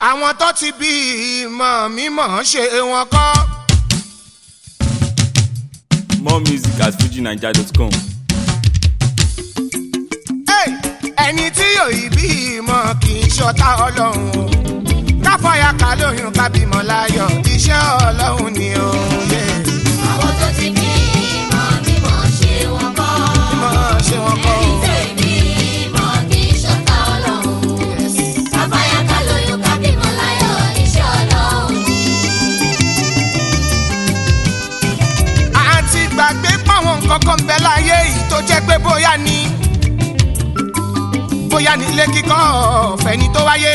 àwọn tó ti bí ìmọ̀ mímọ̀ ṣe wọn kọ́. More music at fujinaija.com. Hey! ẹni tí yóò bí ìmọ̀ kì í ṣọ̀tá ọlọ́run o káfọ́yà ká lóyún ká bímọ láyọ̀ iṣẹ́ ọlọ́run ni o. Yeah. àwọn tó ti bí ìmọ̀ mímọ̀ ṣe wọn kọ́. mímọ̀ ṣe wọn kọ́ ẹni o. tó ìbí ìmọ̀ kì í ṣọ̀tá ọlọ́run. Yes. káfáyà ká lóyún ká bímọ láyọ̀ iṣẹ́ ọlọ́run ni. àti gbàgbé pàwọn nǹkan kan ń bẹ láyé yìí tó jẹ́ pé bóyá ni bóyá nílé kíkọ́ fẹ́ni tó wáyé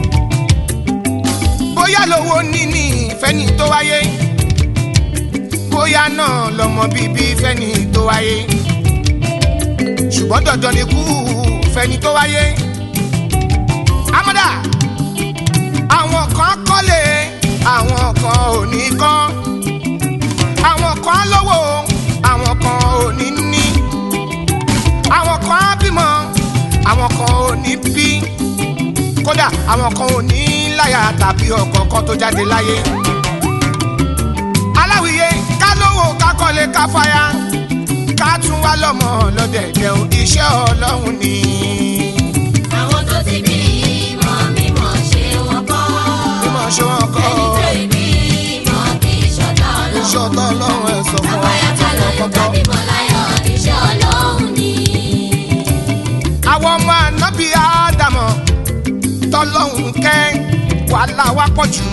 bóyá lówó níní fẹ́ni tó wáyé bóyá náà lọ́mọ bíbí fẹ́ni tó wáyé ṣùgbọ́n dandan ni kú fẹ́ni tó wáyé amọ́dà àwọn kan kọ́lé àwọn kan ò ní kọ́ àwọn kan á lówó àwọn kan ò ní ní àwọn kan á bímọ àwọn kan ò ní bí kódà àwọn kan ò ní láyà tàbí ọkọ kan tó jáde láyé aláwìyé ká lówó ká kọ́lé ká fáyà ká tún wá lọ́mọ lọ́dẹ̀dẹ̀ o iṣẹ́ ọlọ́run ni. àwọn tó ti bí ìmọ̀ mímọ̀ ṣe wọn kọ́. bí mo ṣe wọn kọ́ ẹni tó ìbí ìmọ̀ kì í ṣọ̀tá ọlọ́run. iṣẹ́ ọlọ́run ẹ̀ sọ fún wa káfáyà ká lóyún ká bímọ láyọ̀ iṣẹ́ ọlọ́run ni. àwọn ọmọ ànábì ádámọ̀ tọ́lọ́hún kẹ́ wàhálà wa pọ̀ jù.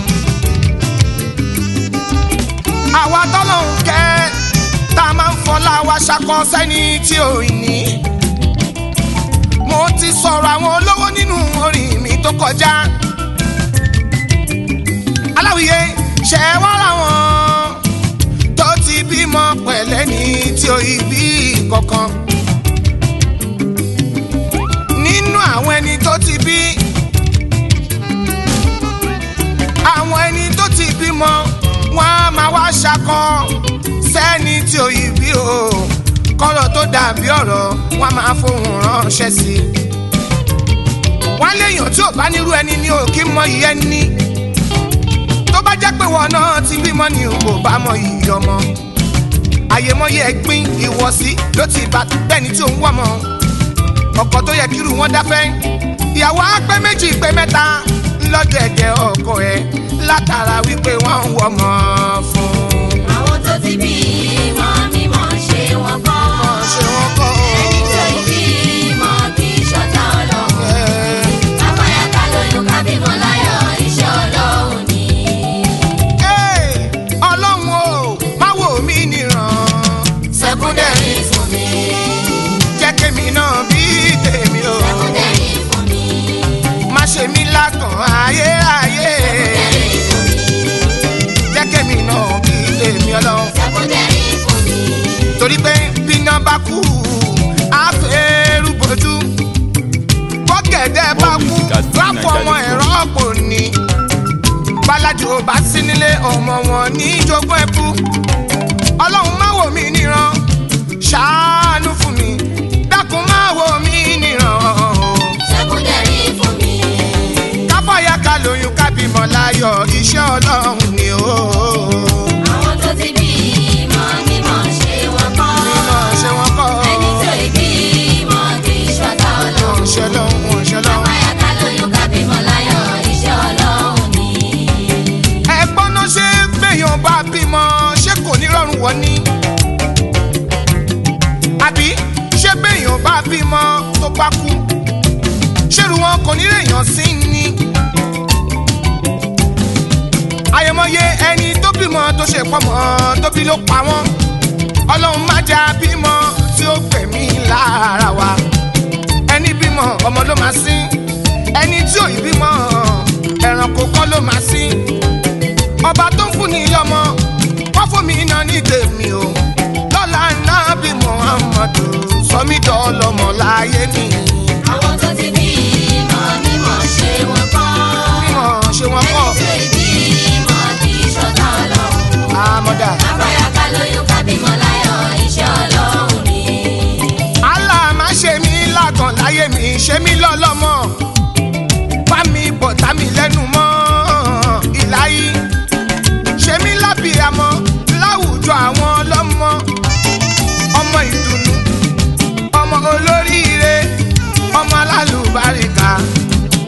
àwa tọ́lọ́hún kẹ́ tá a máa ń fọlá wa ṣakọ sẹ́ni tí ò ní. mo ti sọ̀rọ̀ àwọn olówó nínú orin mi tó kọjá. aláwìyé ṣe wá ra wọn tó ti bímọ pẹ̀lẹ́ ní tí ò ì bí kankan nínú àwọn ẹni tó ti bí àwọn ẹni tó ti bímọ wọn á máa wá ṣakọ sẹ́ni tí ò yí bí o kọ́rọ̀ tó dàbí ọ̀rọ̀ wọn á máa fohùn ránṣẹ́ sí i. wọ́n léèyàn tí ò bá nírú ẹni ní òkè mọ ìyẹn ẹni tó bá jẹ́ pé wọn náà ti bímọ ni o kò bá mọ iyì ọmọ àyèmọye ẹ̀gbin ìwọ̀sí ló ti bá bẹ́ni tí òun wọ̀ mọ́ ọkọ tó yẹ kírun wọn dáfẹ́ ìyàwó apẹ́ méjì pé mẹ́ta ńlọ́dẹ̀dẹ̀ ọkọ ẹ̀ látara wípé wọ́n ń wọ́mọ fún un. àwọn tó ti bí ìmọ̀ mímọ̀ ṣe wọn kọ́. ṣé wọ́n kọ́ ẹni tó ìbí ìmọ̀ kì í ṣọ̀tá ọlọ́run. ẹ̀ káfáyà ká lóyún ká bímọ láyọ̀ iṣẹ́ ọlọ́run ni. ẹ̀ ọlọ́run o má wò mí nìran sẹ́kúndẹ̀rì fún mi. jẹ́ kémi náà bí tèmi o sẹ́kúndẹ̀rì fún mi. má ṣe mí lákàn ayé ayé sẹ́kúndẹ̀rì fún mi. jẹ́ kémi náà bí tèmi ọlọ́run. sẹ́kúndẹ̀rì fún mi. torí pé bíná bá kú àfẹ́rù bójú bọ́gẹ̀dẹ̀ bá kú lápò ọmọ ẹ̀rọ ọ̀pọ̀ ni bálájú ò bá sí nílé ọmọ wọn ní jogún ẹ̀kú ọlọ́run má wò mí níran ṣàánú fún mi dákun má wò mí níran sẹ́kúndẹ̀rì fún mi. káfọ́yà ká lóyún ká bímọ láyọ̀ iṣẹ́ ọlọ́run ni ó àwọn tó ti bí ìmọ̀ mímọ̀ ṣe wọn kọ́. mímọ̀ ṣe wọ́n kọ́ ẹni tó ìbí ìmọ̀ kì í ṣọ̀tá ọlọ́run. ṣe lọ́hùn ṣe lọ́hùn. káfáyà ká lóyún ká bímọ láyọ̀ iṣẹ́ ọlọ́run ni. ẹ̀gbọ́n náà ṣe gbẹ̀yàn bá bímọ ṣé kò ní rọrùn wọ́n ní. àbí ṣé gbẹ̀yàn bá bímọ tó bá kú ṣérù wọn kò ní rèèyàn sí ni. àyẹ̀mọye ẹni tó bímọ tó ṣe pọ́mọ tó bí ló pa wọ́n ọlọ́run má jà bímọ tí ó gbẹ̀mí lára wa ẹni bímọ ọmọ ló máa sí ẹni tí ò ì bímọ ẹranko kọ́ ló máa sí ọba tó ń fún ní ọmọ wọ́n fún mi iná ní tèmi o lọ́la náà bí muhammadu sọmídọ́ ọlọ́mọ láyé mi àwọn tó ti bí ìmọ̀ mímọ̀ ṣe wọn kọ́. mímọ ṣe wọn kọ́ ẹni tó ìbí ìmọ̀ kì í ṣọ̀tá ọlọ́run. àmọ́dá káfáyà ká lóyún ká bímọ láyọ̀ iṣẹ́ ọlọ́run ni. allah má ṣe mí lágàn láyé mi ṣe mí lọ́lọ́mọ bá mi bọ̀ tá mi lẹ́nu mọ́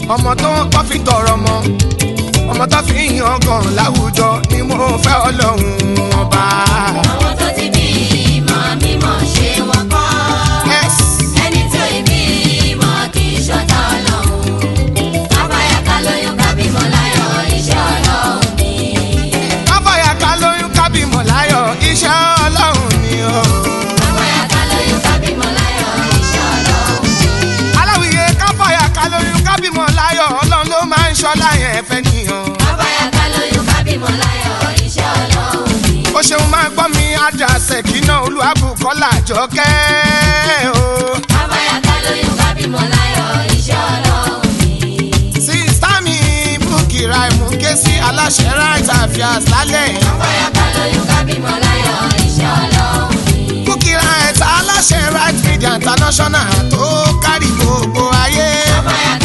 ọmọ tó kọ́ fi tọrọ mọ́ ọmọ tó fi yan gan láwùjọ ni mo fẹ́ ọlọ́run ọba. àwọn tó ti bí ìmọ̀ mímọ̀ ṣe wọ́n kọ́. Yes. ẹni tó ìbí ìmọ̀ kì í ṣọ̀tá ọlọ́run. kábàyà ká lóyún ká bímọ láyọ̀ iṣẹ́ ọlọ́run ni. káfáyà ká lóyún ká bímọ láyọ̀ iṣẹ́ ọlọ́run ni o. kábàyà ká lóyún ká bímọ láyọ̀ iṣẹ́ ọlọ́run ni. aláwìyé káfáyà ká lóyún ká bímọ láyọ̀ ọlọ́run ló máa ń ṣọlá yẹn fẹ́ nìyàn. kábàyà ká lóyún ká bímọ láyọ̀ iṣẹ́ ọlọ́run ni. ó ṣeun máa gbọ́ mi àjàṣe kíná olúwàbùkọ́lá jọkẹ́ o. kábàyà ká lóyún ká bímọ láyọ̀ iṣẹ́ ọlọ́run ni. sísá mi búkìrà ìmúké sí aláṣẹ right affairs lálẹ́. kábàyà ká lóyún ká bímọ láyọ̀ iṣẹ́ ọlọ́run ni. búkìrà ẹ̀ta aláṣẹ right media international tó kárí gbogbo ayé. kábàyà